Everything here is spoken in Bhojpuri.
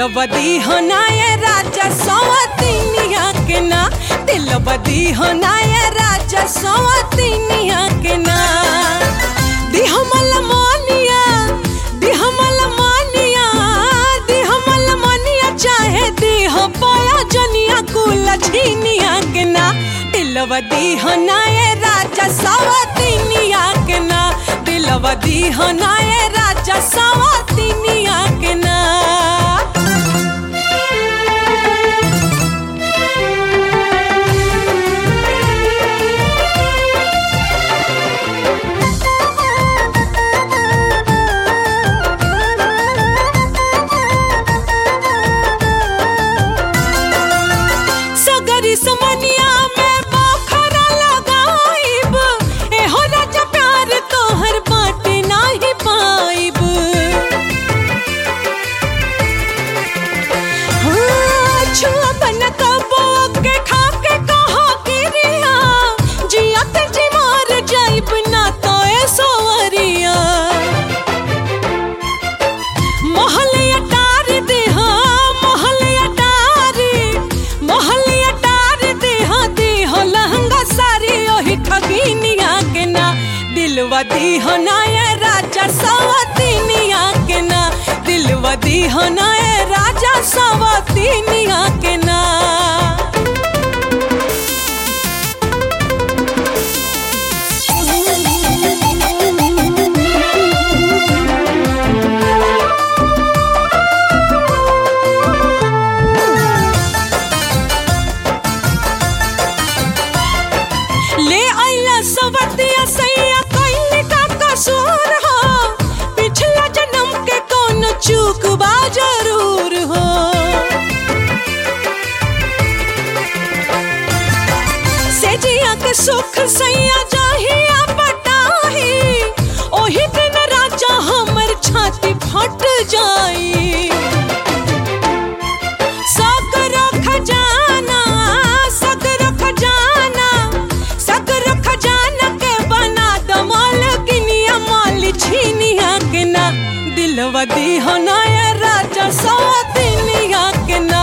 दिलवदी होनाए राजा सवतिनिया के ना दिलवदी होनाए राजा सवतिनिया के ना दिहमल मानिया दिहमल मानिया दिहमल मानिया चाहे दिह पाया जनिया कुल छीनिया के ना दिलवदी होनाए राजा सवतिनिया के ना दिलवदी होनाए राजा सवतिनिया के ना सगरी समनिया में बखरा लगाइब एहो राजा प्यार तोहर बाटे नाही पाइब हाँ, छुआ बन कबो के खा के कहा गिरिया जियत जी मार जाइब ना तो ए सोवरिया मोहलिया टार दे हाँ मोहलिया टारी मोहलिया टार दे हाँ दे हो लहंगा सारी ओही ठगिनिया के ना दिलवा दी हो ना ये राजा सवतिनिया के ना दिलवा दी हो ना ये राजा सवतिनिया के ना ले आइला सवतिया सैया कइले का कसूर हो पिछला जन्म के कौन चूक बा जरूर हो सेजिया के सुख सैया जाहिया पटाही ओही दिन राजा हमर छाती फट जाई सगरो खजाना सगरो खजाना सगरो खजाना के बना दो मालकिनिया माल छीनिया के ना दिलवा दी हो ना ये राजा सौतिनिया के ना